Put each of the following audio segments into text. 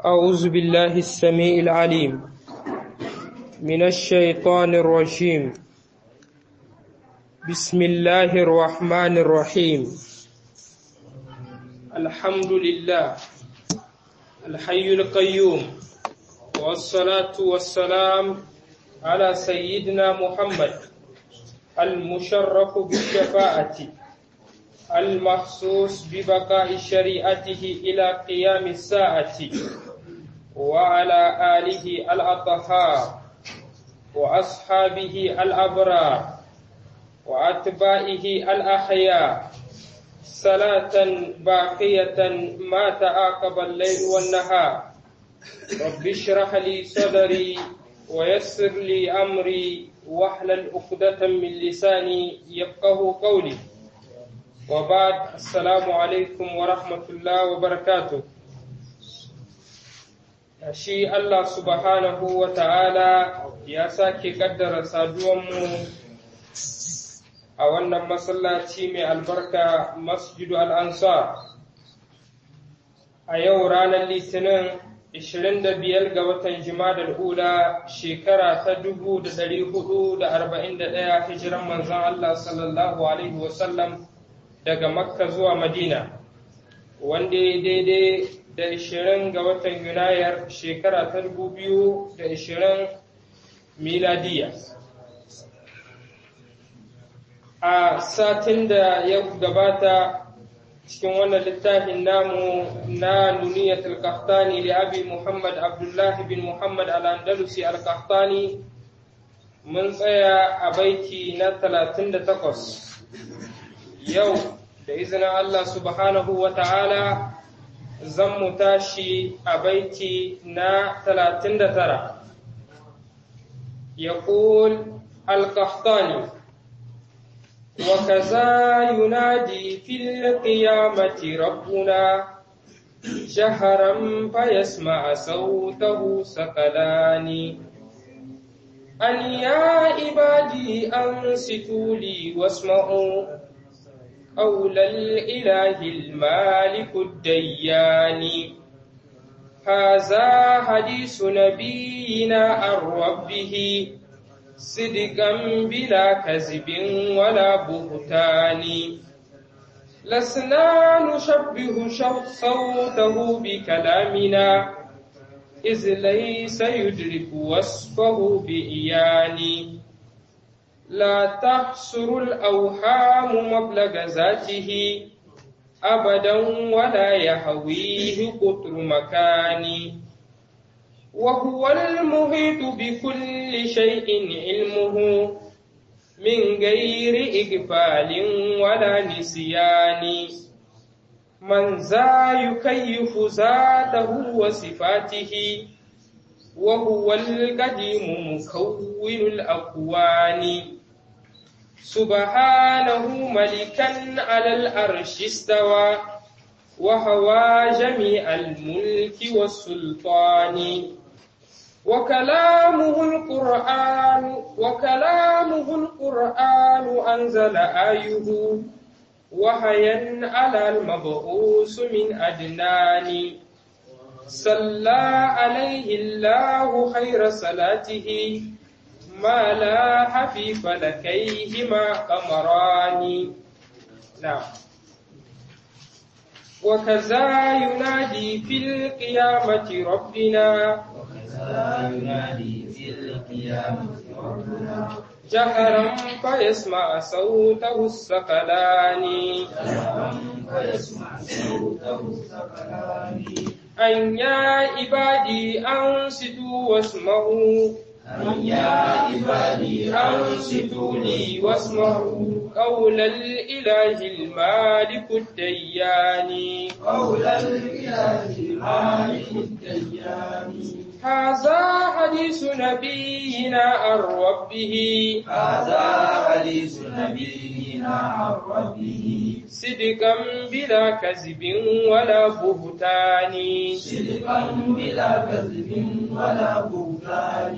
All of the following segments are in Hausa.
أعوذ بالله السميع العليم من الشيطان الرجيم بسم الله الرحمن الرحيم الحمد لله الحي القيوم والصلاة والسلام على سيدنا محمد المشرف بالشفاعة المخصوص ببقاء شريعته إلى قيام الساعة وعلى آله الأطهار وأصحابه الأبرار وأتباعه الأحياء صلاة باقية ما تعاقب الليل والنهار رب اشرح لي صدري ويسر لي أمري واحلل عقدة من لساني يفقه قولي وبعد السلام عليكم ورحمة الله وبركاته shi Allah subhanahu wa ta'ala ya sake ƙaddara saduwanmu a wannan masallaci mai albarka masjidu al'ansar a yau ranar litinin 25 ga watan jimadar hula shekara ta 441 hijiran manzan Allah sallallahu Alaihi wasallam daga makka zuwa madina wanda ya daidai da ishirin ga watan yunayar shekara ta dubu biyu da ishirin miladiya a satin da ya gabata cikin wannan littafin namu na nuniyat al-qahtani li abi muhammad abdullah bin muhammad al-andalusi al-qahtani mun tsaya a baiti na 38 yau da izinin Allah subhanahu wa ta'ala zan mu tashi a baiti na talatin da tara. يقول القحطاني وكذا ينادي في القيامة ربنا جهرا فيسمع صوته سقلان أن يا عبادي أنصتوا لي واسمعوا قول الإله المالك الديان هذا حديث نبينا عن ربه صدقا بلا كذب ولا بهتان لسنا نشبه صوته بكلامنا إذ ليس يدرك وصفه بإيان لا تحصر الأوهام مبلغ ذاته أبدا ولا يهويه قطر مكان وهو المحيط بكل شيء علمه من غير إقبال ولا نسيان من ذا يكيف ذاته وصفاته وهو القديم مكون الأكوان سبحانه ملكا على الأرش استوى وهوى جميع الملك والسلطان وكلامه القرآن وكلامه القرآن أنزل آيه وهيا على المبعوث من أدنان صلى عليه الله خير صلاته ما لاح في فلكيهما قمران نعم وكذا ينادي في القيامة ربنا وكذا ينادي في القيامة ربنا جهرا فيسمع صوته الثقلان جهرا فيسمع صوته الثقلان أن يا عبادي أنصتوا واسمعوا أن يا عبادي أنصتوا لي واسمعوا قول الإله المالك الديان قول الإله المالك الديان هذا حديث نبينا عن ربه هذا حديث نبينا عن ربه صدقا بلا كذب ولا بهتان صدقا بلا كذب ولا بهتان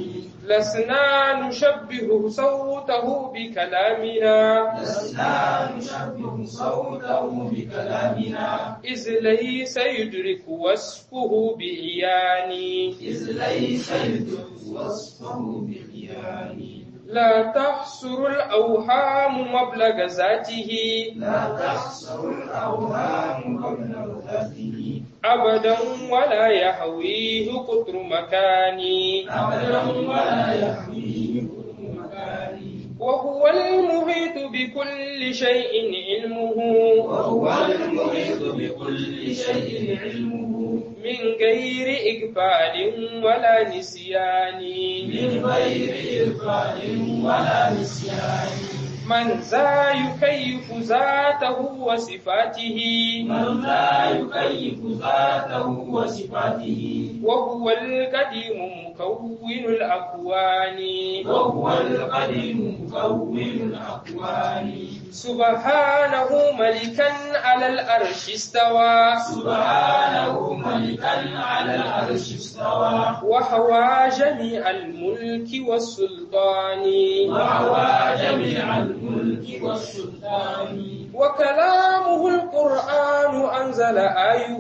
لسنا نشبه صوته بكلامنا لسنا نشبه صوته بكلامنا إذ ليس يدرك وصفه بعيان إذ ليس يدرك وصفه بعيان لا تحصر الأوهام مبلغ ذاته لا تحصر الأوهام قبل ذاته أبدا ولا يهويه قطر مكان أبدا ولا يحويه كل مكان وهو المحيط بكل شيء علمه وهو المحيط بكل شيء علمه من غير إقبال ولا نسيان من غير إرفاع ولا نسيان من ذا يكيف ذاته وصفاته من لا يكيف ذاته وصفاته وهو القديم مكون الأكوان وهو القديم مكون الأكوان سبحانه ملكا على الأرش استوى سبحانه ملكا على العرش استوى وحوى جميع الملك والسلطان وحوى جميع الملك والسلطان وكلامه القرآن أنزل آيه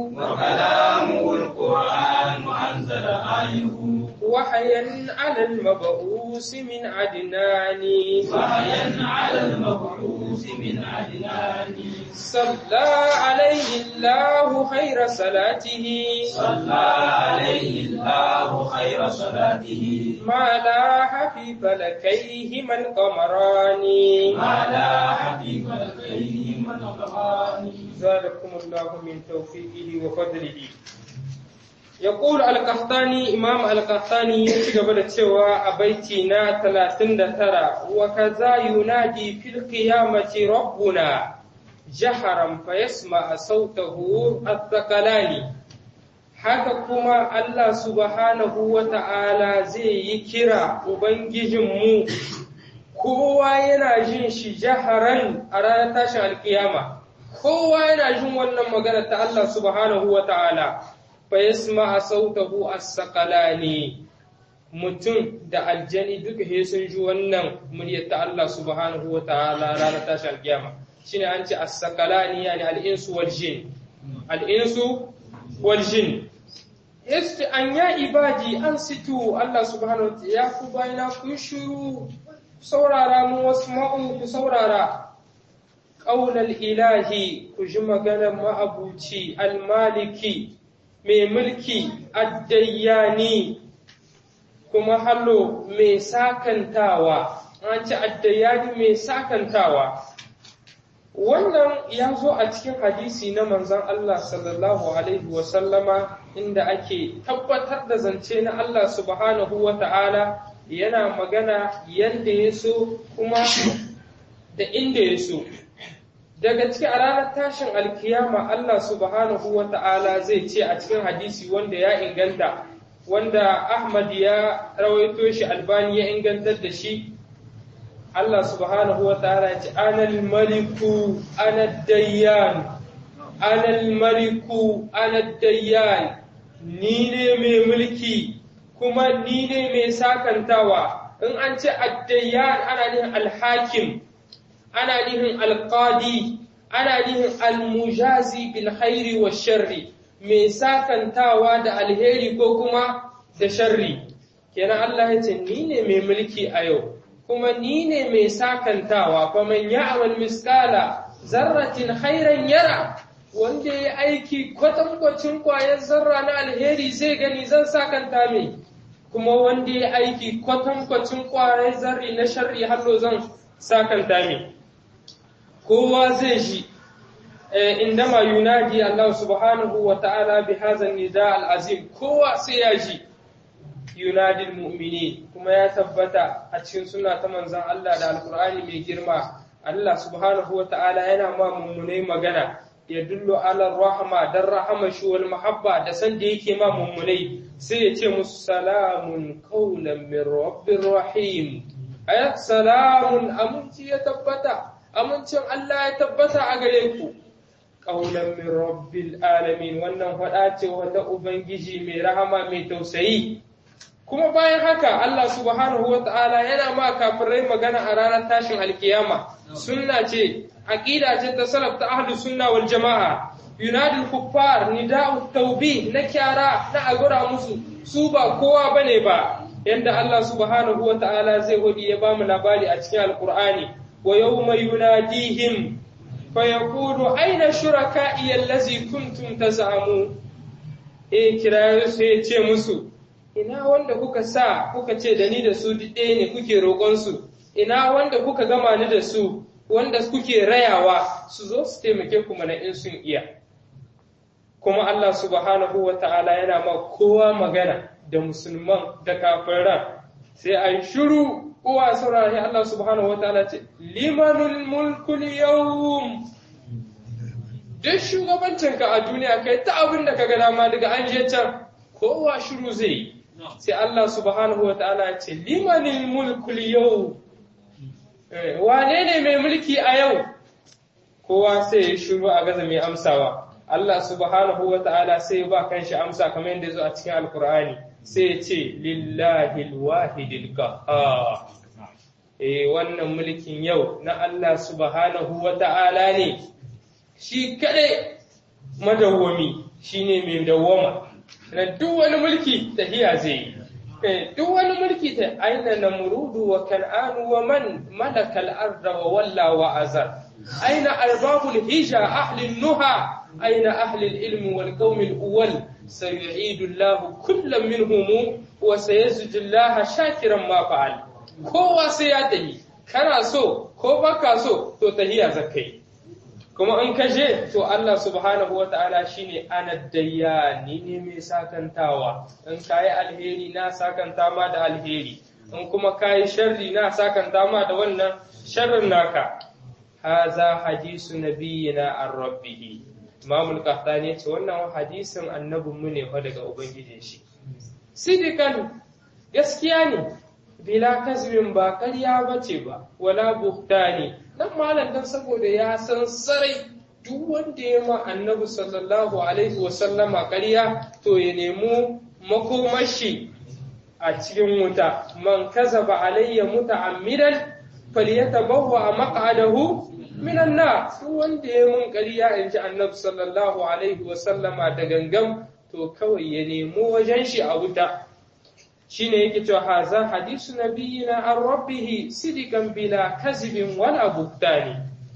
وكلامه القرآن أنزل آيه وحيا على المبعوث من عدنان وحيا على المبعوث من عدنان صلى عليه الله خير صلاته صلى عليه الله خير صلاته ما لاح في فلكيهما القمران ما لا حبيب الخير من الغاني زادكم الله من توفيقه وفضله يقول القحطاني إمام القحطاني يتقبل التوى أبيتنا ثلاثين ترى وكذا ينادي في القيامة ربنا جهرا فيسمع صوته الثقلان haka kuma Allah subhanahu wa ta'ala zai yi kira Ubangijinmu, kowa yana jin shi jaharan a ranar tashin alkiyama, kowa yana jin wannan magana ta Allah subhanahu wa ta'ala, fa yasma a sautahu as-saqalani mutum da aljani duka he sun ji wannan muryar ta Allah subhanahu wa ta'ala ranar tashin alkiyama. Shine an ce as-saqalani yani al-insu wal jin. Al-insu wal jin. yace an ya ibadi an situ Allah subhanahu wa ta'ala ya ku bayina ku shiru saurara mu wasu ma'u ku saurara ƙaunar ilahi ku ji maganar ma'abuci almaliki mai mulki addayyani kuma hallo mai sakantawa an ci addayyani mai sakantawa wannan ya zo a cikin hadisi na manzan Allah sallallahu Alaihi wasallama inda ake tabbatar da zance na Allah subhanahu wa ta'ala yana magana yadda ya so kuma da inda ya so. Daga cikin a ranar tashin alkiyama Allah subhanahu wa ta'ala zai ce a cikin hadisi wanda ya inganta, wanda Ahmad ya rawaito shi albani ya ingantar da shi Allah subhanahu wa ta'ala ya ce, Anal maliku, anad dayyan, anal maliku, anad dayyan, ni ne mai mulki, kuma ni ne mai sakantawa, in an ce addayyan ana nihin alhakim, ana nihin alqadi, ana nihin almujazi bil khairi wa sharri, mai sakantawa da alheri ko kuma da sharri. Kenan Allah ya ce, ni ne mai mulki a yau. kuma ni ne mai sakantawa fa man ya'mal miskala zarratin khairan yara wanda ya aiki kwatankwacin kwayar zarra na alheri zai gani zan sakanta mai kuma wanda ya aiki kwatankwacin kwayar zarri na sharri hallo zan sakanta mai kowa zai ji indama yunadi Allah subhanahu wa ta'ala bi hadha nida al-azim kowa sai ya ji yunadil mu'mini kuma ya tabbata a cikin suna ta manzan Allah da alkur'ani mai girma Allah subhanahu wa ta'ala yana ma mummunai magana ya dullo ala rahama dan rahama shi wal mahabba da san da yake ma mummunai sai ya ce musu salamun qawlan min rabbir rahim ayat salamun aminci ya tabbata amincin Allah ya tabbata a gare ku qawlan min rabbil alamin wannan fada ce wanda ubangiji mai rahama mai tausayi kuma bayan haka Allah subhanahu wa ta'ala yana ma kafirai magana a ranar tashin alkiyama sunna ce aqida ce ta salaf ta ahlus sunna wal jama'a yunadi kuffar nida'u tawbi na kyara na agura musu su ba kowa bane ba yanda Allah subhanahu wa ta'ala zai hudi ya bamu labari a cikin alqur'ani wa yawma yunadihim fa yaqulu aina shuraka'i allazi kuntum tazamu eh kirayo sai ya ce musu ina wanda kuka sa kuka ce da ni da su ɗaya ne kuke roƙon su ina wanda kuka gama ni da su wanda kuke rayawa su zo su taimake ku mana in sun iya kuma Allah subhanahu wa ta'ala yana ma kowa magana da musulman da kafiran sai a yi shiru kowa saurari Allah subhanahu wa ta'ala ce limanul mulkul yawm duk shugabancinka a duniya kai ta abin da ka ga dama daga an je can kowa shiru zai yi sai Allah subhanahu wa ta'ala ce limanil mulkul yau wane ne mai mulki a yau kowa sai ya shiru a gaza mai amsawa Allah subhanahu wa ta'ala sai ba kanshi amsa kamar yadda zo a cikin alkur'ani sai ya ce lillahi alwahidil qahhar eh wannan mulkin yau na Allah subhanahu wa ta'ala ne shi kadai madawwami shine mai dawwama na duk wani mulki tahiya zai yi duk wani mulki ta aina namrudu wa kan'anu wa man malaka al-arda wa walla wa azar aina arbabul hija ahli nuha aina ahli al-ilm wal qawm al-awwal sayu'idu Allah kullam minhum wa sayazju Allah shakiran ma fa'al kowa sai ya tahi kana so ko baka so to tahiya zakai kuma in ka je to Allah subhanahu wa ta'ala shine ana dayyani ne mai sakantawa in kayi alheri na sakanta ma da alheri in kuma kayi sharri na sakanta ma da wannan sharrin naka haza hadisu nabiyina an rabbihi imamul qahtani ce wannan hadisin annabin mu ne fa daga ubangijin shi sidikan gaskiya ne bila kasbin ba ƙarya bace ba wala buhtani dan malam dan saboda ya san sarai duk wanda ya ma annabi sallallahu alaihi wasallama ƙarya to ya nemi makomashi a cikin wuta man kazaba alayya muta'ammidan falyatabawwa maq'adahu minan nar duk wanda ya mun ƙarya in ji annabi sallallahu alaihi wasallama da gangam to kawai ya nemi wajen shi a wuta shine yake cewa haza hadisu nabiyina an rabbihi sidikan bila kazibin wala buktani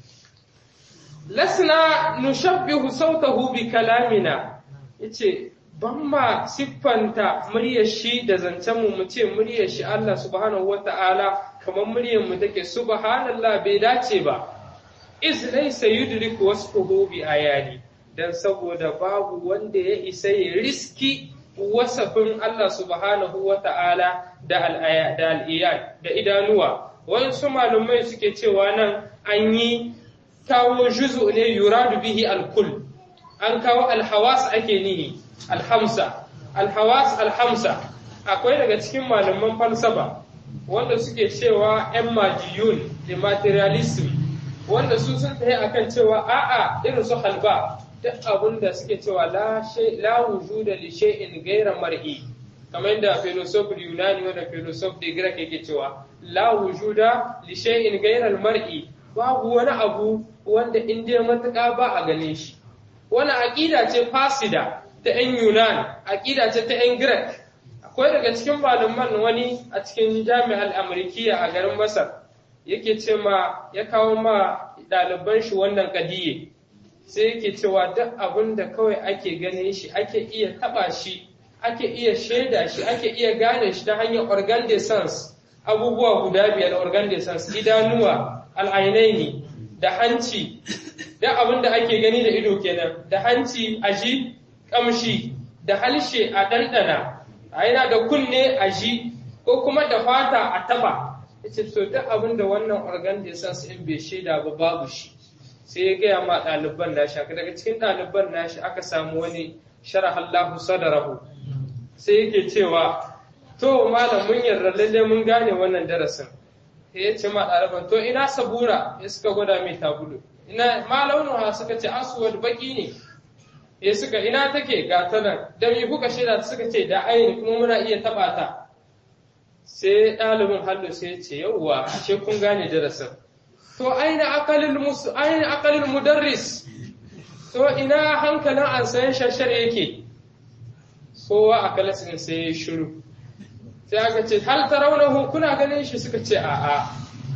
lasna nushabbihu sautahu bi kalamina yace ban ma siffanta muryar shi da zancen mu mu ce muryar shi Allah subhanahu wata'ala kamar muryar mu take subhanallah bai dace ba iz laysa yudriku wasfuhu bi ayani dan saboda babu wanda ya isa ya riski wasafin Allah subhanahu wa ta'ala da al'iyad da idanuwa, wasu malumai suke cewa nan an yi kawo juzu ne yuradu bihi alkul, an kawo alhawas ake nihi, alhamsa, alhawas alhamsa, akwai daga cikin malaman falsafa wanda suke cewa ‘yan majiyun da materialism, wanda su sun tafi akan cewa a'a irin su halba. duk abin da suke cewa la wujuda li shay'in ghayra mar'i kamar yadda philosopher yunani wanda philosopher da greek yake cewa la wujuda li shay'in ghayra mar'i babu wani abu wanda in dai matuƙa ba a gane shi wani aqida ce fasida ta yan yunan aqida ce ta yan greek akwai daga cikin malaman wani a cikin jami'ar amurkiya a garin masar yake ce ma ya kawo ma ɗaliban shi wannan kadiye sai yake cewa duk abin da kawai ake ganin shi ake iya taba shi ake iya shaida shi ake iya gane shi ta hanyar organ de sens abubuwa guda biyar organ de sens idanuwa al'ainaini da hanci duk abin da ake gani da ido kenan da hanci a ji kamshi da halshe a ɗanɗana a yana da kunne a ji ko kuma da fata a taba yace to duk abin da wannan organ de sens in bai shaida ba babu shi sai ya gaya ma ɗaliban nashi haka daga cikin ɗaliban nashi aka samu wani sharahallahu sadarahu sai yake cewa to malam mun yarda lalle mun gane wannan darasin sai ya ce ma ɗaliban to ina sabura ya suka gwada mai tabulu ina ma launuha suka ce aswad baki ne ya suka ina take ga ta nan da me kuka shaida suka ce da aini kuma muna iya taba ta sai ɗalibin hallo sai ya ce yauwa ashe kun gane darasin to aina aqalul mus aina aqalul mudarris to ina hankalin an san shashar yake kowa a kalasin sai ya shiru sai aka ce hal tarawnahu kuna ganin shi suka ce a'a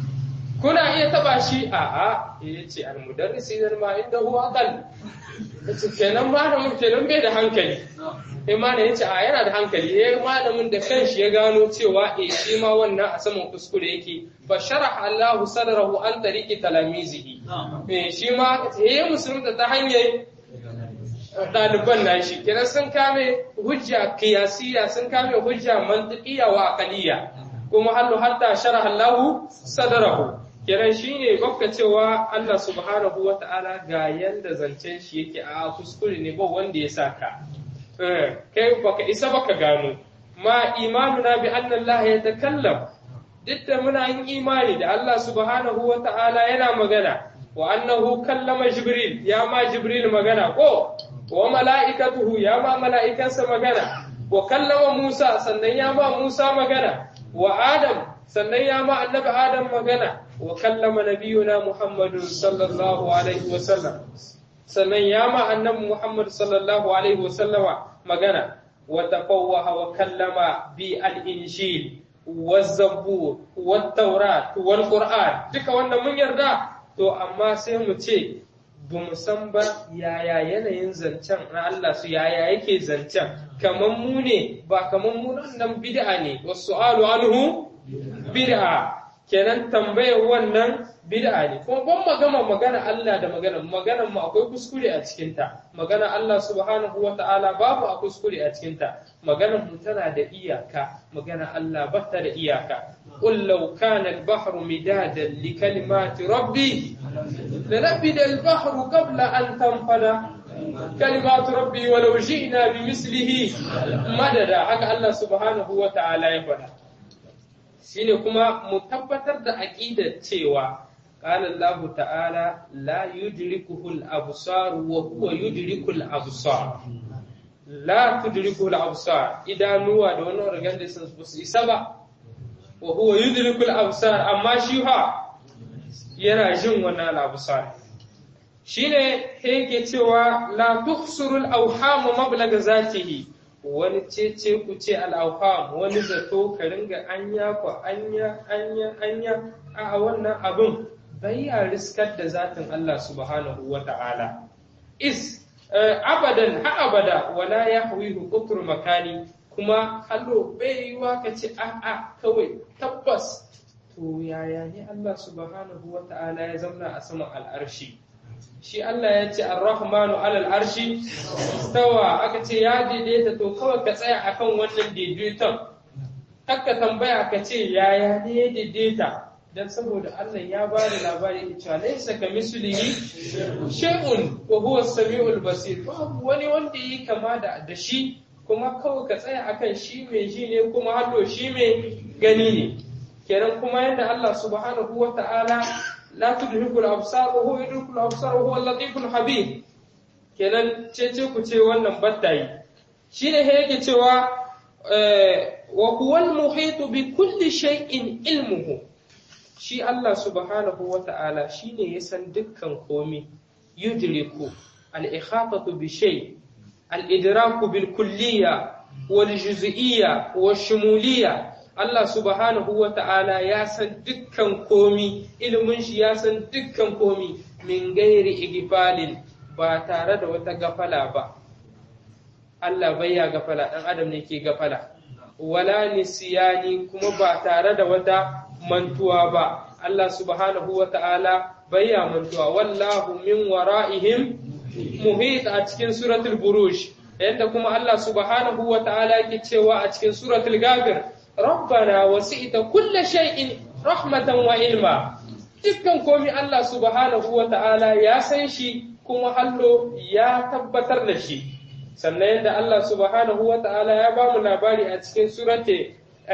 kuna iya taba shi a'a ya ce al mudarris idan ma inda huwa aqal yace kenan malamin kenan bai da hankali sai malamin yace a yana da hankali eh malamin da kanshi ya gano cewa eh shi ma wannan a saman kuskure yake fa sharaha Allahu sadrahu an tariqi talamizihi eh shi ma eh musulunta ta hanyar ɗaliban nashi kenan sun kame hujja kiyasiya sun kame hujja mantiqiya wa aqliya kuma hallu hatta sharaha Allahu sadrahu kenan shine baka cewa Allah subhanahu wa ta'ala ga yanda zancen shi yake a kuskure ne ba wanda ya saka kai baka isa baka gano ma imanuna bi anna Allah ya takallam duk da muna yin imani da Allah subhanahu wa ta'ala yana magana wa annahu kallama jibril ya ma jibril magana ko wa mala'ikatuhu ya ma mala'ikansa magana wa kallama Musa sannan ya ma Musa magana wa Adam sannan ya ma annabi Adam magana wa kallama nabiyuna Muhammadu sallallahu alaihi wa sallam sannan ya ma annabi Muhammad sallallahu alaihi wa sallama magana wa tafawwaha wa kallama bi al-injil والزبور والتوراة والقرآن duka wannan mun yarda to amma sai mu ce ba mu san ba yaya yanayin zancen na Allah su yaya yake zancen kamar mu ne ba kamar mu nan bid'a ne wasu alu anhu bid'a kenan tambayar wannan bid'a ne kuma ban magana magana Allah da magana magana mu akwai kuskure a cikin ta magana Allah subhanahu wata'ala babu a kuskure a cikin ta magana mu tana da iyaka magana Allah ba ta da iyaka قل لو كان البحر مدادا لكلمات ربي لنفد البحر قبل أن تنفد كلمات ربي ولو جئنا بمثله مددا haka Allah subhanahu wa ta'ala ya faɗa shine kuma mu tabbatar da aqidar cewa قال الله تعالى لا يدركه الأبصار وهو يدرك الأبصار لا تدركه الأبصار إذا نوى دون رجال بس إسبا وهو يدرك الأبصار أما شيها yana jin wannan al-absar shine yake cewa la tuhsuru al-awham mablaga zatihi wani cece ku ce al-awham wani zato ka ringa anya ko anya anya anya a wannan abin bai ya riskar da zatin Allah subhanahu wa ta'ala is abadan ha abada wala yahwihu qutru makani kuma hallo bai yiwa ka ce a'a kawai tabbas to yaya ne Allah subhanahu wa ta'ala ya zamna a saman al'arshi shi Allah ya ce ar-rahmanu alal arshi stawa aka ce ya daidaita to kawai ka tsaya akan wannan daidaiton kakka tambaya ka ce yaya ne ya daidaita dan saboda Allah ya ba da labari cewa laysa ka mislihi shay'un wa huwa as-sami'ul basir babu wani wanda yi kama da da shi kuma kawai ka tsaya akan shi mai ji ne kuma hallo shi mai gani ne kenan kuma yadda Allah subhanahu wa ta'ala la tudrikul absar wa huwa yudrikul absar wa huwa al-latiful habib kenan cece ku ce wannan battayi shine he yake cewa wa huwa al-muhitu bi kulli shay'in ilmuhu shi Allah subhanahu wa ta'ala shine ya san dukkan komi yudriku al-ikhatatu bi shay' الإدراك بالكلية والجزئية والشمولية Allah subhanahu wa ta'ala ya san dukkan komi, ilimin shi ya san dukkan komi min gairi igifalin ba tare da wata gafala ba. Allah bai ya gafala, ɗan adam ne ke gafala. Wala nisiyani kuma ba tare da wata mantuwa ba. Allah subhanahu wa ta'ala bai ya mantuwa, wallahu min wara'ihim muhit a cikin suratul buruj yadda kuma Allah subhanahu wa ta'ala yake cewa a cikin suratul gafir rabbana wasi'ta kulla shay'in rahmatan wa ilma dukkan komi Allah subhanahu wa ta'ala ya san shi kuma hallo ya tabbatar da shi sannan yadda Allah subhanahu wa ta'ala ya ba mu labari a cikin surate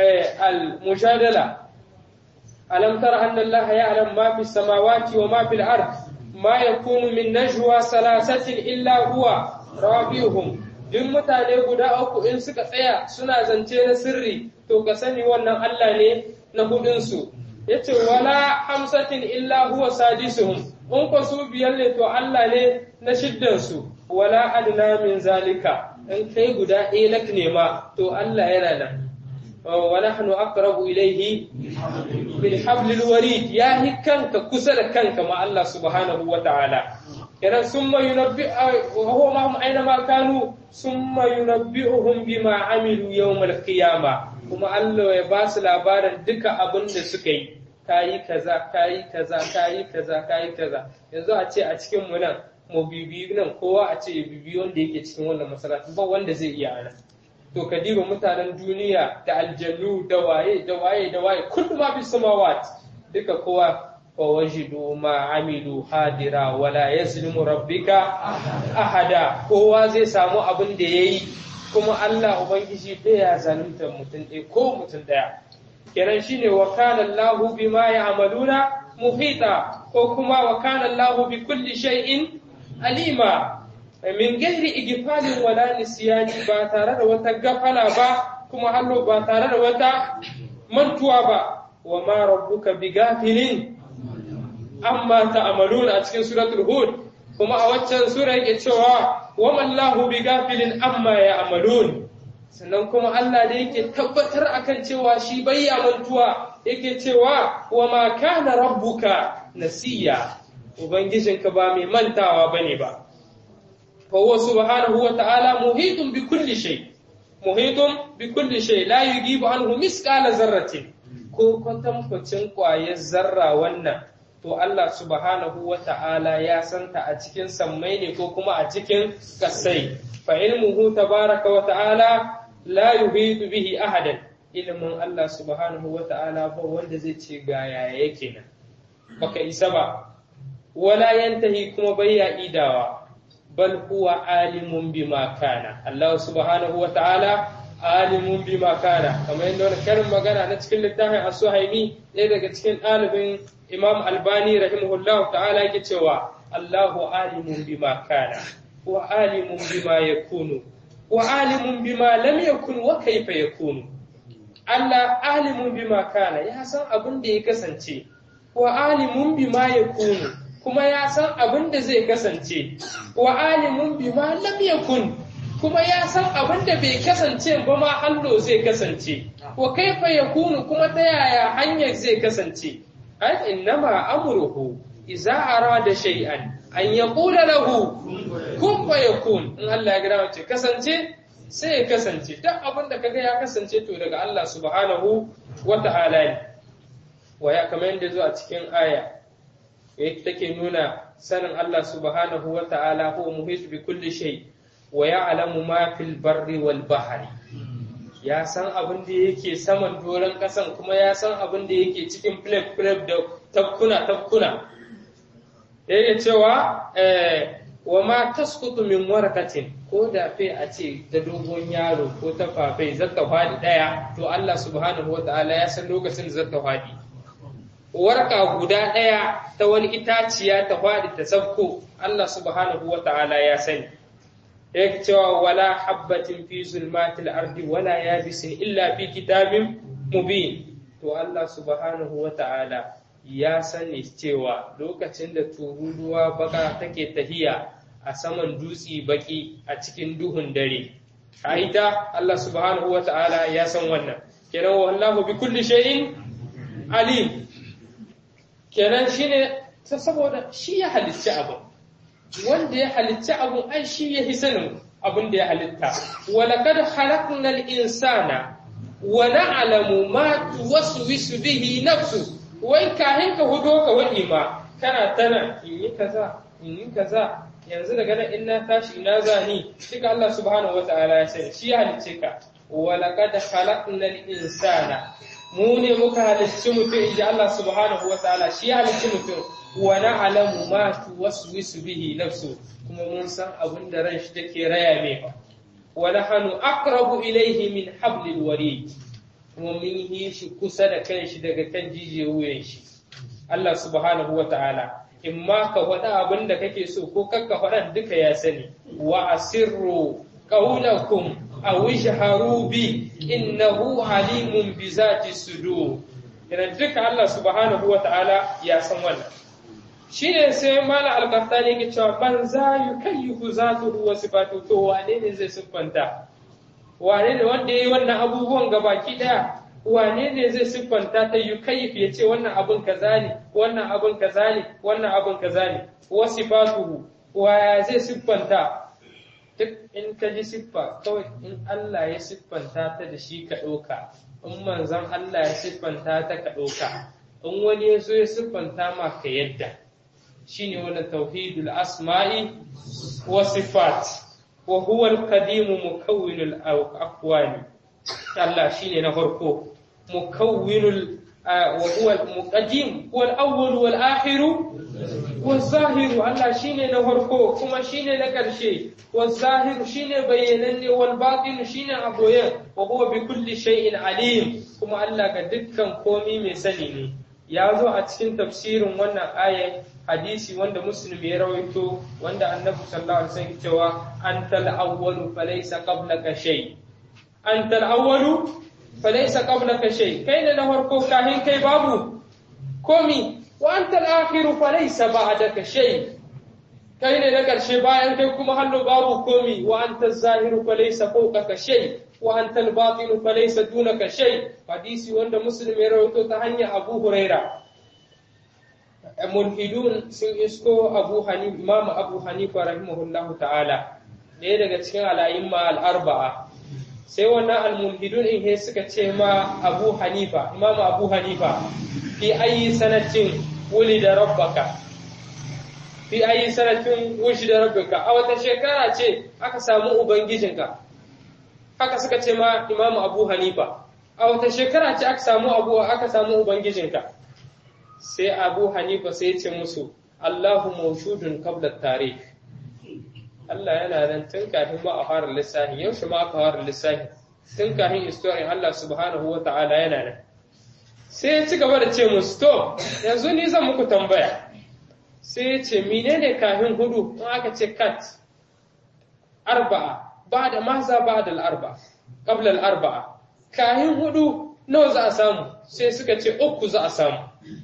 al-mujadala alam tara anna Allah ya'lam ma fi samawati wa ma fil ard ما يكون من نجوى ثلاثة إلا هو رابعهم duk mutane guda uku in suka tsaya suna zance na sirri to ka sani wannan Allah ne na hudunsu yace wala hamsatin illa huwa sadisuhum in ko su biyar ne to Allah ne na shiddansu wala adna min zalika in kai guda ɗaya lak nema to Allah yana nan wa nahnu aqrabu ilayhi bil hablil warid ya hi kanka kusa da kanka ma Allah subhanahu wa ta'ala idan summa yunabbi wa huwa ma aina ma kanu summa yunabbi'uhum bima amilu yawm al qiyama kuma Allah ya ba su labarin duka abin da suka yi kayi kaza kayi kaza kayi kaza kayi kaza yanzu a ce a cikin mu nan mu bibi nan kowa a ce bibi wanda yake cikin wannan masallaci ba wanda zai iya ana to ka diba mutanen duniya da aljannu da waye da waye da waye kullu ma bis samawat duka kowa wa wajidu ma amilu hadira wala yazlimu rabbika ahada kowa zai samu abin da yayi kuma Allah ubangiji bai ya zalunta mutum ɗaya ko mutum ɗaya kenan shine wa kana Allahu bima ya'maluna muhita ko kuma wa kana Allahu bi kulli shay'in alima min gairi igifalin wala nisyani ba tare da wata gafala ba kuma hallo ba tare da wata mantuwa ba wa ma rabbuka bigafilin amma ta'maluna a cikin suratul hud kuma a waccan sura yake cewa wa mallahu bigafilin amma ya'malun sannan kuma Allah da yake tabbatar akan cewa shi bai mantuwa yake cewa wa ma kana rabbuka nasiya ubangijinka ba mai mantawa bane ba فهو سبحانه وتعالى محيط بكل شيء محيط بكل شيء لا يجيب عنه مثقال ذرة ko kwatankwacin ƙwayar zarra wannan to Allah subhanahu wa ta'ala ya santa a cikin sammai ne ko kuma a cikin kasai fa ilmuhu tabaraka wa ta'ala la yuhitu bihi ahadan ilmin Allah subhanahu wa ta'ala ba wanda zai ce ga yaya yake nan baka isa ba wala yantahi kuma bayya idawa bal huwa alimun bima kana Allah subhanahu wa ta'ala alimun bima kana kamar yadda wani karin magana na cikin littafin as-suhaimi ɗaya daga cikin ɗalibin Imam Albani rahimahullah ta'ala yake cewa Allahu alimun bima kana wa alimun bima yakunu wa alimun bima lam yakun wa kaifa yakunu Allah alimun bima kana ya san abin da ya kasance wa alimun bima yakunu kuma ya san abin da zai kasance wa alimun bima lam yakun kuma ya san abin da bai kasance ba ma hallo zai kasance wa kaifa yakunu kuma ta yaya hanyar zai kasance ai innama amruhu idza arada shay'an an yaqula lahu kun fayakun in Allah ya gida ce kasance sai ya kasance duk abin da kaga ya kasance to daga Allah subhanahu wa ta'ala ne wa ya kamar yadda zo a cikin aya take nuna sanin Allah subhanahu wa ta'ala huwa muhit bi kulli shay wa ya'lamu ma fil barri wal bahri ya san abin da yake saman doron kasan kuma ya san abin da yake cikin flap flap da tafkuna tafkuna yake cewa wa ma tasqutu min warakatin ko da fe a ce da dogon yaro ko ta fafai zata fadi daya to Allah subhanahu wa ta'ala ya san lokacin da zata fadi warka guda ɗaya ta wani itaciya ta faɗi ta sabko Allah subhanahu wa ta'ala ya sani yake cewa wala habbatin fi zulmatil ardi wala yabisin illa fi kitabin mubin to Allah subhanahu wa ta'ala ya sani cewa lokacin da tururuwa baka take tahiya a saman dutse baki a cikin duhun dare a ita Allah subhanahu wa ta'ala ya san wannan kenan wallahu bi kulli shay'in alim kenan shine ta saboda shi ya halicci abu wanda ya halicci abu ai shi ya sanin abin da ya halitta walaqad khalaqnal insana wa na'lamu ma tuwaswisu bihi nafsu wai kahin ka hudo ka wadi ma kana tana in yi kaza in yi kaza yanzu daga nan in na tashi ina zani duka Allah subhanahu wataala ya sani shi ya halicce ka walaqad khalaqnal insana mu ne muka halicci mutum inji Allah subhanahu wa ta'ala shi ya halicci mutum wa na'lamu ma tuwaswisu bihi nafsu kuma mun san abin da ran shi take raya mai wa nahnu aqrabu ilayhi min hablil warid kuma mun yi shi kusa da kanshi daga kan jijiye wuyan shi Allah subhanahu wa ta'ala in ma ka faɗa abin da kake so ko kakka faɗa duka ya sani wa asirru qawlakum aw ijharu bi innahu alimun bi zati sudur idan duka Allah subhanahu wa ta'ala ya san wannan shine sai mala al-qahtani ke cewa ban za yukayyifu zatuhu wa sifatu to wane ne zai siffanta wane ne wanda yayi wannan abubuwan gabaki daya wane ne zai siffanta ta yukayyif ya ce wannan abun kaza ne wannan abun kaza ne wannan abun kaza ne wa sifatuhu wa zai siffanta duk in ka ji siffa kawai in Allah ya siffanta ta da shi ka ɗauka in manzon Allah ya siffanta ta ka ɗauka in wani ya so ya siffanta ma ka yadda shine wannan tauhidul asma'i wa sifat wa huwa al-qadim mukawwinul aqwali Allah shine na farko mukawwinul wa huwa al-muqaddim huwa al-awwal wal akhir wal zahir Allah shine na farko kuma shine na karshe wal zahir shine bayyananne wal batin shine aboye wa huwa bi kulli shay'in alim kuma Allah ga dukkan komi mai sani ne ya zo a cikin tafsirin wannan ayat hadisi wanda muslim ya rawaito wanda annabi sallallahu alaihi wasallam cewa antal awwalu falaysa qablaka shay antal awwalu falaysa qablaka shay kai ne na farko kahin kai babu komi wa antal akhiru falaysa ba'daka shay kai ne na karshe bayan kai kuma hallo babu komi wa antal zahiru falaysa fawqaka shay wa antal batinu falaysa dunaka shay hadisi wanda muslim ya rawaito ta hanyar abu huraira mulhidun sun isko abu hanifa imamu abu hanifa rahimahullahu ta'ala ɗaya daga cikin al'ayimma al'arba'a sai wannan al-mulhidun in he suka ce ma abu hanifa imamu abu hanifa fi ayi sanatin wuli da rabbaka fi ayi sanatin wushi da rabbaka a wata shekara ce aka samu ubangijinka haka suka ce ma imamu abu hanifa a wata shekara ce aka samu abu aka samu ubangijinka sai abu hanifa sai ce musu Allahu mawshudun qabla tarikh Allah yana nan tun kafin ma a fara lissafi yaushe ma aka fara lissafi tun kafin historian Allah subhanahu wa ta'ala yana nan sai ya ci gaba da ce musu to yanzu ni zan muku tambaya sai ya ce menene kafin hudu in aka ce kat arba'a ba da maza ba da al'arba qabla al'arba'a kafin hudu nawa za a samu sai suka ce uku za a samu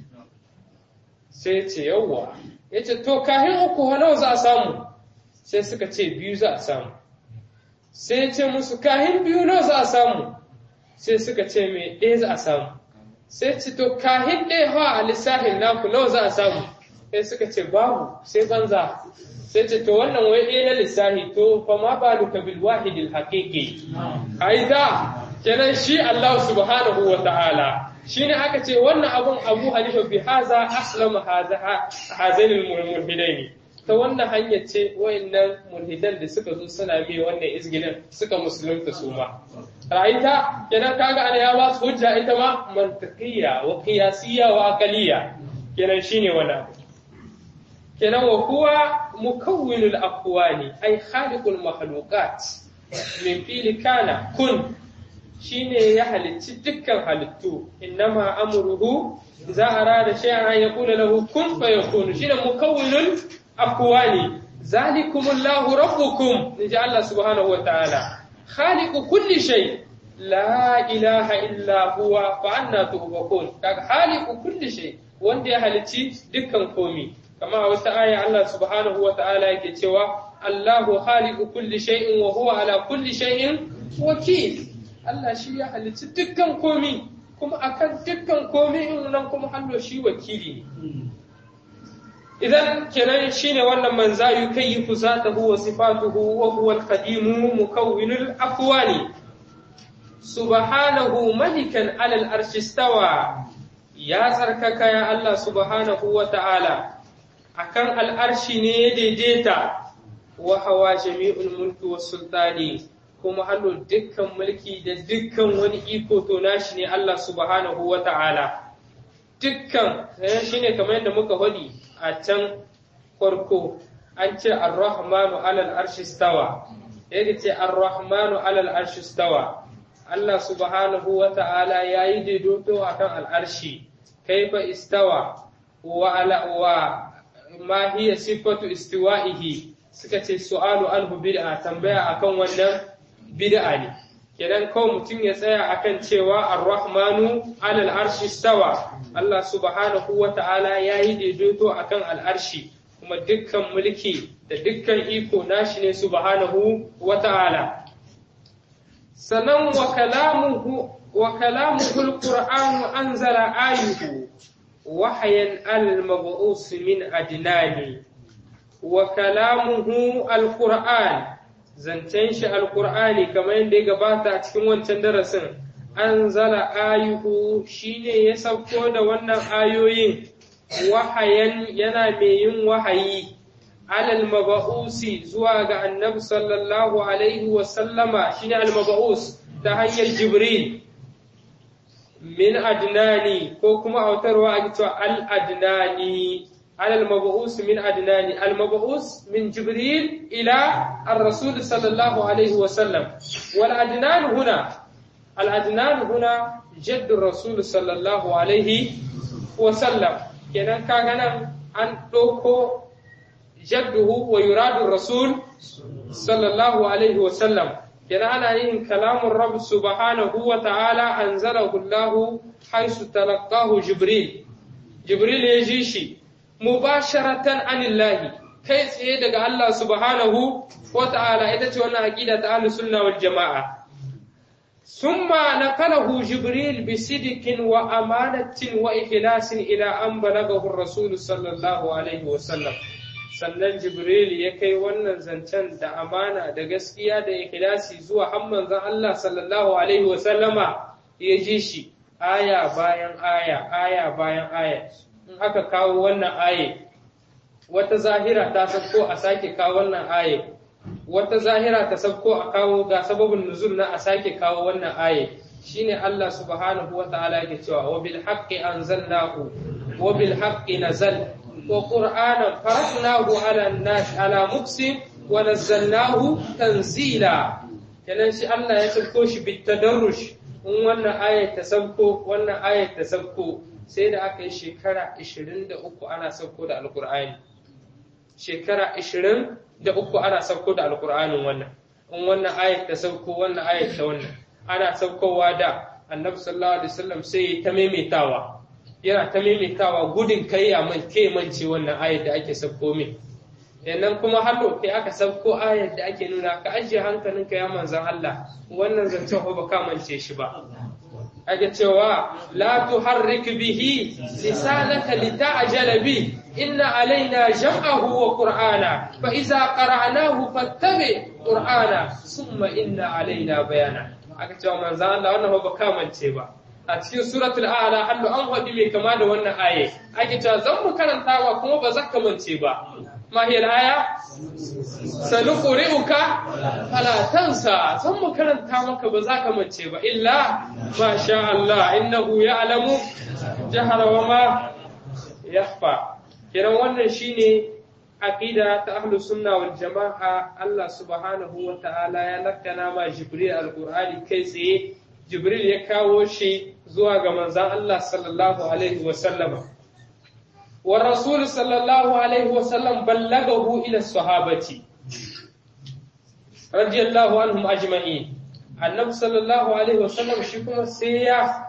sai ce yawwa ya ce to kahin uku nawa za a samu sai suka ce biyu za a samu sai ya ce musu kahin biyu nawa za a samu sai suka ce mai ɗaya za a samu sai ce to kahin ɗaya hawa a lissafin naku nawa za a samu sai suka ce babu sai banza sai ce to wannan wai ɗaya na lissafi to fa ma ba duka bil wahidil haqiqi aida kenan shi Allah subhanahu wa ta'ala shine aka ce wannan abun Abu Hanifa bi haza aslama haza hazainul mulhidain ta wannan hanya ce wayannan mulhidan da suka zo suna mai wannan izgilin suka musulunta su ma ra'ayta kenan kaga ana ya ba su hujja ita ma mantiqiyya wa qiyasiyya wa aqliyya kenan shine wannan kenan wa huwa mukawwinul aqwani ay khaliqul makhluqat min fili kana kun shine ya halicci dukkan halittu innama amruhu idza arada shay'an an yaqula lahu kun fayakun shine mukawwinul aqwani zalikumullahu rabbukum inji Allah subhanahu wa ta'ala khaliqu kulli shay la ilaha illa huwa fa anna tufakun kaga khaliqu kulli shay wanda ya halicci dukkan komi kama a wata aya Allah subhanahu wa ta'ala yake cewa Allahu khaliqu kulli shay'in wa huwa ala kulli shay'in wakil Allah shi ya halicci dukkan komi kuma akan dukkan komi in nan kuma hallo shi wakili ne idan kenan shine wannan man za yukayyifu zatahu wa sifatuhu wa huwa al-qadim mukawwinul aqwali subhanahu malikan ala al-arshi istawa ya tsarkaka ya Allah subhanahu wa ta'ala akan al'arshi ne ya daidaita wa hawa jami'ul mulki was sultani kuma hallo dukkan mulki da dukkan wani iko to nashi ne Allah subhanahu wa ta'ala dukkan shi ne kamar yadda muka hodi a can farko an ce ar-rahmanu alal arshi stawa yadda ce ar-rahmanu alal arshi stawa Allah subhanahu wa ta'ala ya yi daidaito a kan al'arshi kaifa istawa wa ala wa ma hiya sifatu istiwa'ihi suka ce su'alu anhu bid'a tambaya akan wannan bid'a ne kenan kawai mutum ya tsaya akan cewa ar-rahmanu alal arshi stawa Allah subhanahu wa ta'ala ya yi daidaito akan al'arshi kuma dukkan mulki da dukkan iko nashi ne subhanahu wa ta'ala sannan wa kalamuhu wa kalamuhu al-qur'anu anzala ayuhu wahyan al-mab'us min adnani wa kalamuhu al-qur'an zancen shi alkur'ani kamar yadda ya gabata a cikin wancan darasin an zala ayuhu shine ya sauko da wannan ayoyin wahayan yana mai yin wahayi alal maba'usi zuwa ga annabi sallallahu alaihi wa sallama shine al maba'us ta hanyar jibril min adnani ko kuma autarwa a cewa al adnani على المبعوث من أدنان المبعوث من جبريل إلى الرسول صلى الله عليه وسلم والأدنان هنا الأدنان هنا جد الرسول صلى الله عليه وسلم كنا كان أن توكو جده ويراد الرسول صلى الله عليه وسلم كنا أنا إن كلام الرب سبحانه وتعالى أنزله الله حيث تلقاه جبريل جبريل يجيشي mubasharatan anillahi kai tsaye daga Allah subhanahu wa ta'ala ita ce wannan aqida ta ahlus sunna wal jamaa summa naqalahu jibril bi sidqin wa amanatin wa ikhlasin ila an balagahu rasul sallallahu alaihi wa sallam sannan jibril ya kai wannan zancen da amana da gaskiya da ikhlasi zuwa hamman zan Allah sallallahu alaihi wa sallama ya ji shi aya bayan aya aya bayan aya in aka kawo wannan aye wata zahira ta sabko a sake kawo wannan aye wata zahira ta sabko a kawo ga sababin nuzul na a sake kawo wannan aye shine Allah subhanahu wa ta'ala yake cewa wa bil haqqi anzalnahu wa bil haqqi nazal wa qur'anan faraqnahu ala nas ala muksin wa nazzalnahu tanzila kenan shi Allah ya sabko shi bit tadarrush in wannan ayat ta sabko wannan ayat ta sabko sai da aka yi shekara 23 ana sauko da alkur'ani shekara 23 ana sauko da alkur'anin wannan in wannan ayat ta sauko wannan ayat ta wannan ana saukowa da annabi sallallahu alaihi wasallam sai ta maimaitawa yana ta maimaitawa gudun kai ya man ke mance wannan ayat da ake sauko min yannan kuma hallo kai aka sauko ayat da ake nuna ka ajiye hankalinka ya manzan Allah wannan zancen ba ka mance shi ba ake cewa la tuharrik bihi lisanaka lita'jala bi inna alaina jam'ahu wa qur'ana fa idza qara'nahu fattabi qur'ana summa inna alaina bayana aka cewa manzo Allah wannan ba kamance ba a cikin suratul a'la hallu an hadi mai kama da wannan aye ake cewa zan mu karantawa kuma ba zaka mance ba ma hiya aya sanuqri'uka fala tansa zan mu karanta maka ba za ka mance ba illa ma sha Allah innahu ya'lamu jahara wa ma yakhfa kiran wannan shine aqida ta ahlus sunna wal jamaa Allah subhanahu wa ta'ala ya lakkana ma jibril alqur'ani kai tsaye jibril ya kawo shi zuwa ga manzon Allah sallallahu alaihi wa sallama wa rasul sallallahu alaihi wa sallam ballagahu ila sahabati radiyallahu anhum ajma'in annabi sallallahu alaihi wasallam shi kuma sai ya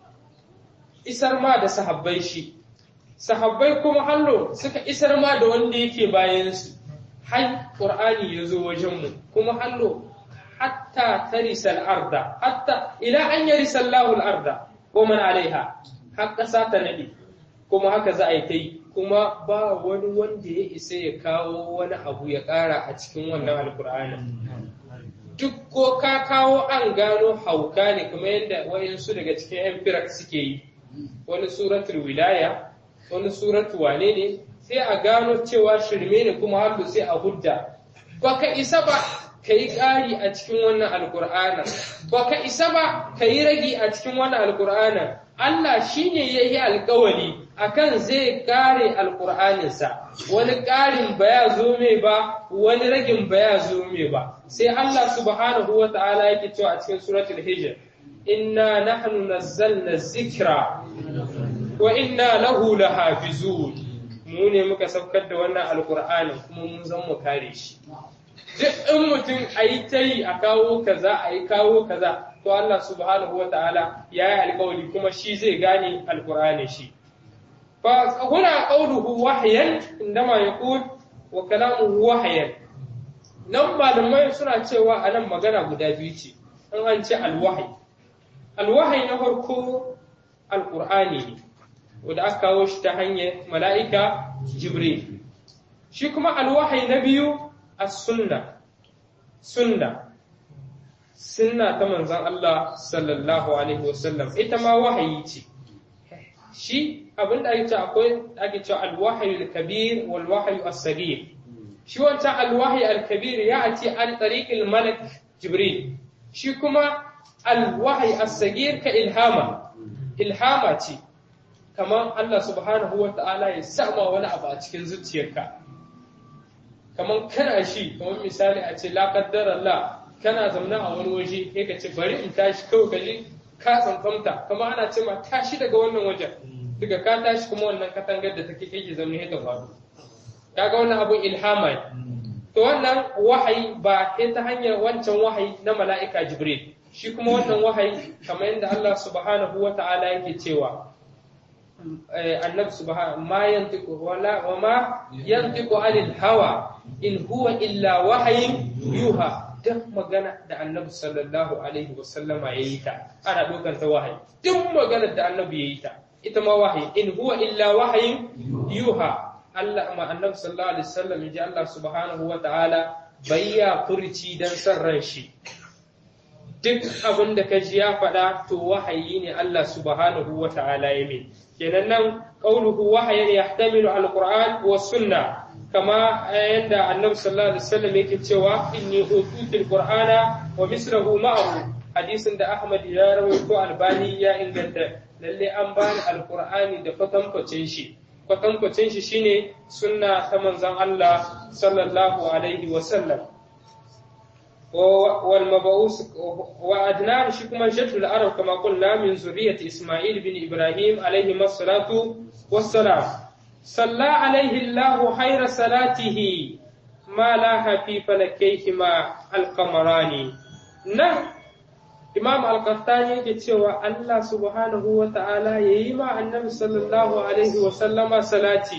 isar ma da sahabbai shi sahabbai kuma hallo suka isar ma da wanda yake bayan su har qur'ani ya zo wajen mu kuma hallo hatta tarisal arda hatta ila an yarisa Allahu al-arda wa man alaiha har kasa ta nade kuma haka za a yi ta yi kuma ba wani wanda ya isa ya kawo wani abu ya ƙara a cikin wannan alkur'anin duk ko ka kawo an gano hauka ne kuma yadda wayansu daga cikin yan firak suke yi wani suratul wilaya wani suratul wane ne sai a gano cewa shirme ne kuma har sai a hudda baka isa ba ka yi ƙari a cikin wannan alkur'anin baka isa ba ka yi ragi a cikin wannan alkur'anin Allah shi ne ya yi alkawari akan zai kare alkur'aninsa wani ƙarin ba ya zo mai ba wani ragin ba ya zo mai ba sai Allah subhanahu wa ta'ala yake cewa a cikin suratul hijr inna nahnu nazzalna zikra wa inna lahu lahafizun mu ne muka saukar da wannan alkur'anin kuma mun zan mu kare shi duk in mutum a yi ta yi a kawo kaza a yi kawo kaza to Allah subhanahu wa ta'ala ya yi alkawari kuma shi zai gane alkur'ani shi fa huna qawluhu wahyan indama yaqul wa kalamuhu wahyan nan malamai suna cewa a nan magana guda biyu ce in an ce alwahi alwahi na farko alkur'ani ne wanda aka kawo shi ta hanyar mala'ika jibril shi kuma alwahi na biyu as-sunna sunna sunna ta manzon Allah sallallahu alaihi wasallam ita ma wahayi ce shi abinda ake cewa akwai ake cewa alwahyi al-kabir wal wahyi as-saghir shi wancan alwahyi al-kabir ya ati an tariq al-malak jibril shi kuma alwahyi as-saghir ka ilhama ilhama ce kamar Allah subhanahu wa ta'ala ya sama wani abu a cikin zuciyarka kamar kana shi kamar misali a ce la qaddara Allah kana zaune a wani waje sai ka ce bari in tashi kawai ka ji ka tsantsanta kamar ana ce ma tashi daga wannan wajen daga ka tashi kuma wannan katangar da take kai zaune sai ta faru kaga wannan abun ilhama ne to wannan wahayi ba ta hanyar wancan wahayi na mala'ika jibril shi kuma wannan wahayi kamar yadda Allah subhanahu wa ta'ala yake cewa annabi subhanahu ma yantiqu wala wa ma yantiqu anil hawa in huwa illa wahayin yuha duk magana da annabi sallallahu alaihi wa sallama yayi ta ana dokar ta wahayi duk magana da annabi yayi ta ita ma wahayi in huwa illa wahayin yuha Allah ma annabi sallallahu alaihi wasallam ji Allah subhanahu wa ta'ala bayya furci dan san ran shi duk abin da ka ji ya faɗa to wahayi ne Allah subhanahu wa ta'ala ya min kenan nan qauluhu wahayan yahtamilu alquran wa sunna kama yanda annabi sallallahu alaihi wasallam yake cewa inni ututul qur'ana wa mislahu ma'ahu hadisin da Ahmad ya rawaito albani ya inganta lalle an bani alqur'ani da kwatankwacin shi kwatankwacin shi shine sunna ta manzon Allah sallallahu alaihi wasallam والمبعوث وأدناه شكما جد العرب كما قلنا من ذرية إسماعيل بن إبراهيم عليهما الصلاة والسلام صلى عليه الله خير صلاته ما لاها في فلكيهما القمران نعم Imam Al-Qahtani yake cewa Allah subhanahu wa ta'ala ya yi ma annabi sallallahu alaihi wa sallama salati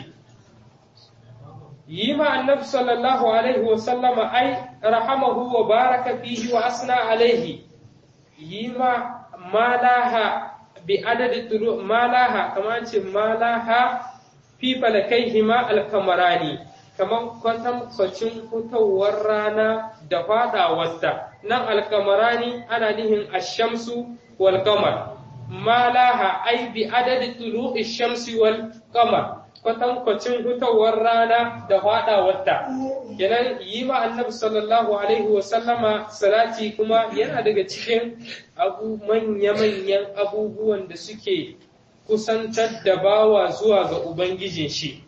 yi ma annabi sallallahu alaihi wasallama ai rahamahu wa baraka fihi wa asna alaihi yi ma malaha bi adadi tulu malaha kamar ce malaha fi falakaihi ma alkamarani kamar kwatan kwacin fitowar rana da fadawarta nan alkamarani ana nihin ashamsu wal qamar malaha ai bi adadi tulu shamsi wal qamar kwatankwacin hutawar rana da faɗawarta kenan yi ma annabi sallallahu alaihi wa sallama salati kuma yana daga cikin abu manya-manyan abubuwan da suke kusantar da bawa zuwa ga ubangijin shi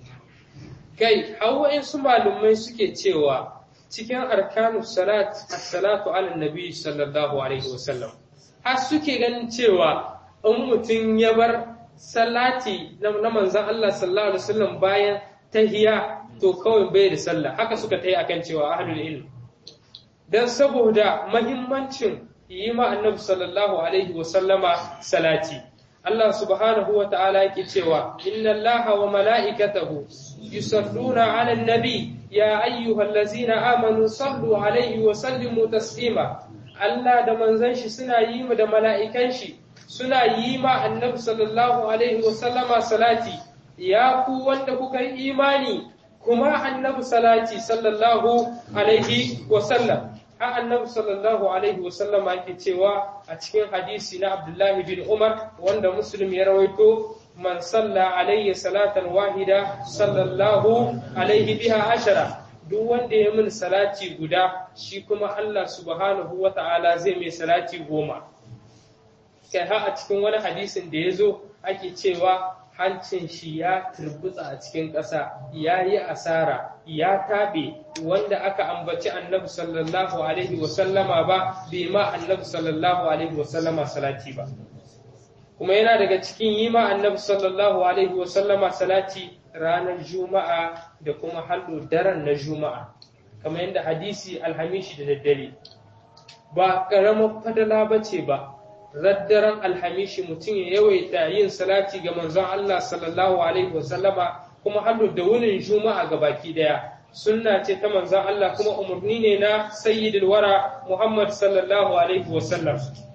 kai hawa su malumai suke cewa cikin arkanu salat as-salatu ala nabi sallallahu alaihi wa sallam har suke ganin cewa in mutum ya bar salati na manzan Allah sallallahu alaihi wasallam bayan tahiya to kawai bai da sallah haka suka tayi akan cewa ahlul ilm dan saboda mahimmancin yi ma annabi sallallahu alaihi wasallama salati Allah subhanahu wa ta'ala yake cewa inna Allaha wa mala'ikatahu yusalluna 'alan nabi ya ayyuhallazina amanu sallu alaihi wa sallimu taslima Allah da manzon shi suna yi mu da mala'ikan shi suna yi ma annabi sallallahu alaihi wasallama salati ya ku wanda kuka yi imani kuma annabi salati sallallahu alaihi wasallam ha annabi sallallahu alaihi wasallam yake cewa a cikin hadisi na abdullahi bin umar wanda muslim ya rawaito man salla alayya salatan wahida sallallahu alaihi biha ashara duk wanda ya min salati guda shi kuma Allah subhanahu wa ta'ala zai mai salati goma kai har a cikin wani hadisin da ya zo ake cewa hancin shi ya turbutsa a cikin ƙasa ya yi asara ya taɓe wanda aka ambaci annabi sallallahu alaihi wasallama ba bai ma annabi sallallahu alaihi wasallama salati ba kuma yana daga cikin yi ma annabi sallallahu alaihi wasallama salati ranar juma'a da kuma hallo daren na juma'a kamar yadda hadisi alhamishi da daddare ba ƙaramar fadala ba ce ba raddaren alhamishi mutum ya yawaita yin salati ga manzon Allah sallallahu alaihi wasallama kuma hallo da wunin juma'a ga baki daya sunna ce ta manzon Allah kuma umarni ne na sayyidul wara Muhammad sallallahu alaihi wasallam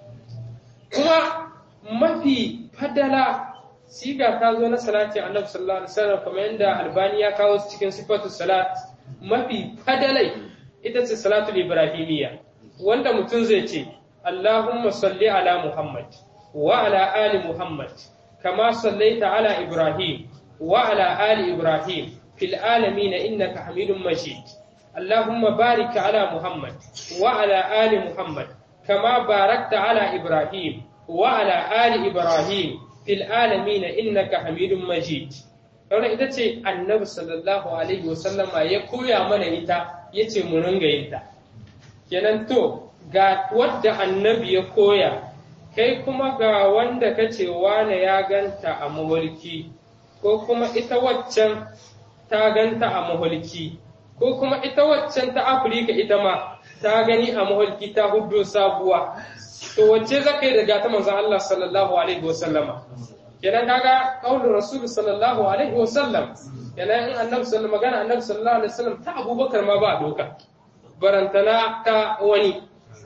kuma mafi fadala siga ta zo na salati annabi sallallahu alaihi wasallam kamar yadda albani ya kawo cikin sifatu salat mafi fadalai ita ce salatul ibrahimiyya wanda mutum zai ce Allahumma salli ala Muhammad wa ala ali Muhammad kama sallaita ala Ibrahim wa ala ali Ibrahim fil alamin innaka Hamidum Majid Allahumma barik ala Muhammad wa ala ali Muhammad kama barakta ala Ibrahim wa ala ali Ibrahim fil alamin innaka Hamidum Majid Wannan ita ce annabi sallallahu alaihi wasallama ya koya mana ita yace mu ringa yin ta kenan to ga wadda annabi ya koya kai kuma ga wanda ka ce wane ya ganta a mahulki ko kuma ita waccan ta ganta a mahulki ko kuma ita waccan ta afirka ita ma ta gani a mahulki ta hudu sabuwa to wacce za ka yi daga ta manzan Allah sallallahu alaihi wasallama kenan kaga kaulin rasul sallallahu alaihi wasallam kenan in annabi sallallahu magana annabi sallallahu alaihi wasallam ta abubakar ma ba doka barantana ta wani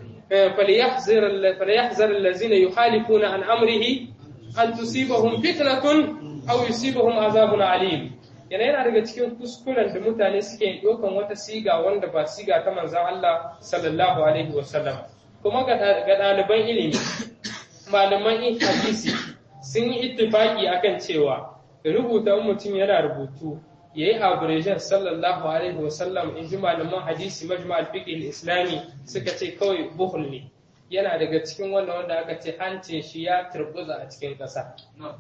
فليحذر فليحذر الذين يخالفون عن امره ان تصيبهم فتنه او يصيبهم عذاب عليم yana yana daga cikin kuskuren da mutane suke ɗaukan wata siga wanda ba siga ta manzan Allah sallallahu alaihi wasallam kuma ga ɗaliban ilimi malaman hadisi sun yi ittifaki akan cewa rubuta mutum yana rubutu ya yi abrejin sallallahu alaihi wasallam in ji malaman hadisi majma al-fiqh islami suka ce kawai buhul ne yana daga cikin wannan wanda aka ce hancin shi ya turbuza a cikin ƙasa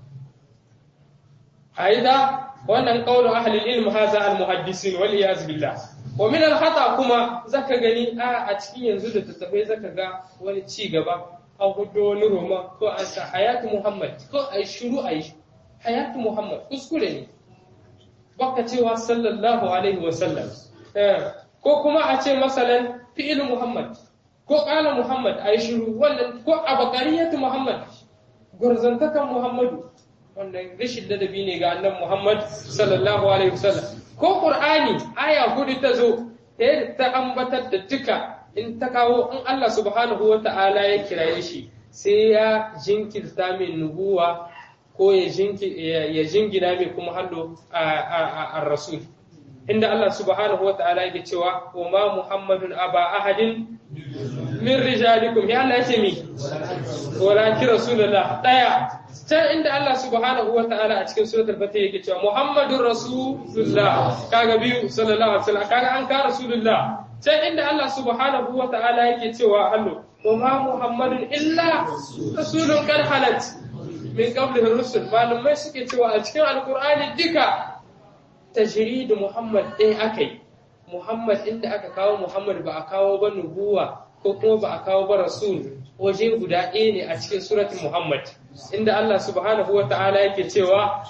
aida wannan qawlu ahli ilm hadha al-muhaddisin wal iyaz billah wa min al-khata kuma zaka gani a a cikin yanzu da tattafai zaka ga wani ci gaba an hudo wani roma ko an sa hayatu muhammad ko ai shiru ai hayatu muhammad kuskure ne baka cewa sallallahu alaihi wasallam ko kuma a ce masalan fi'il muhammad ko ƙala muhammad a yi shiru wannan ko a bakariyatu muhammad gurzantakan muhammadu wannan rashin ladabi ne ga annan muhammad sallallahu alaihi wasallam ko qur'ani aya hudu ta zo ta ta ambatar da duka in ta kawo in Allah subhanahu wa ta'ala ya kiraye shi sai ya jinkirta min nubuwa ko ya jingina mai kuma hallo a rasul inda Allah subhanahu wa ta'ala yake cewa wa ma muhammadun aba ahadin min rijalikum ya Allah yace mi walakin rasulullah daya can inda Allah subhanahu wa ta'ala a cikin suratul fatih yake cewa muhammadur rasulullah kaga biyu sallallahu alaihi wasallam kaga an ka rasulullah can inda Allah subhanahu wa ta'ala yake cewa hallo wa ma muhammadun illa rasulun qad halat min qablihi rusul malamai suke cewa a cikin alqur'ani duka tajridu muhammad ɗaya akai muhammad inda aka kawo muhammad ba a kawo ba nubuwa ko kuma ba a kawo ba rasul waje guda ɗaya ne a cikin suratul muhammad inda Allah subhanahu wa ta'ala yake cewa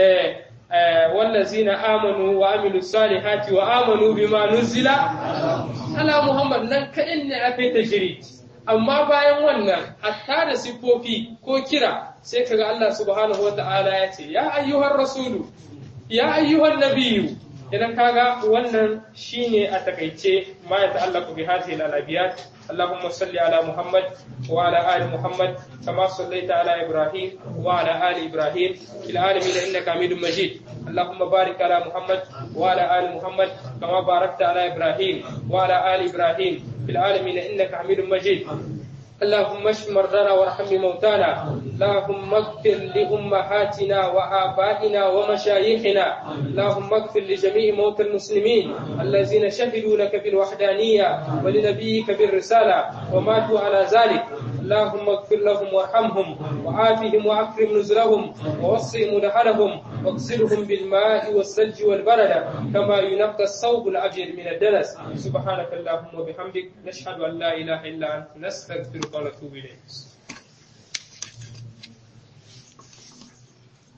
wallazina amanu wa amilu salihati wa amanu bima nuzila ala muhammad nan kaɗan ne aka yi tajrid amma bayan wannan hatta da siffofi ko kira sai kaga Allah subhanahu wa ta'ala ya ce ya ayyuhar rasulu ya ayyuhan nabiyyu idan kaga wannan shine a takaice ma ya ta'allaqu bi hadhihi al-abiyat اللهم صل على محمد وعلى ال محمد كما صليت على ابراهيم وعلى ال ابراهيم في العالمين انك حميد مجيد اللهم بارك على محمد وعلى ال محمد كما باركت على ابراهيم وعلى ال ابراهيم في العالمين انك حميد مجيد اللهم اشف مرضانا وارحم موتانا اللهم اغفر لامهاتنا وابائنا ومشايخنا اللهم اغفر لجميع موتى المسلمين الذين شهدوا لك بالوحدانيه ولنبيك بالرساله وماتوا على ذلك اللهم اغفر لهم وارحمهم وعافهم واكرم نزلهم ووسع مدخلهم واغسلهم بالماء والثلج والبرد كما ينقى الثوب الابيض من الدنس سبحانك اللهم وبحمدك نشهد ان لا اله الا انت نستغفرك ونتوب اليك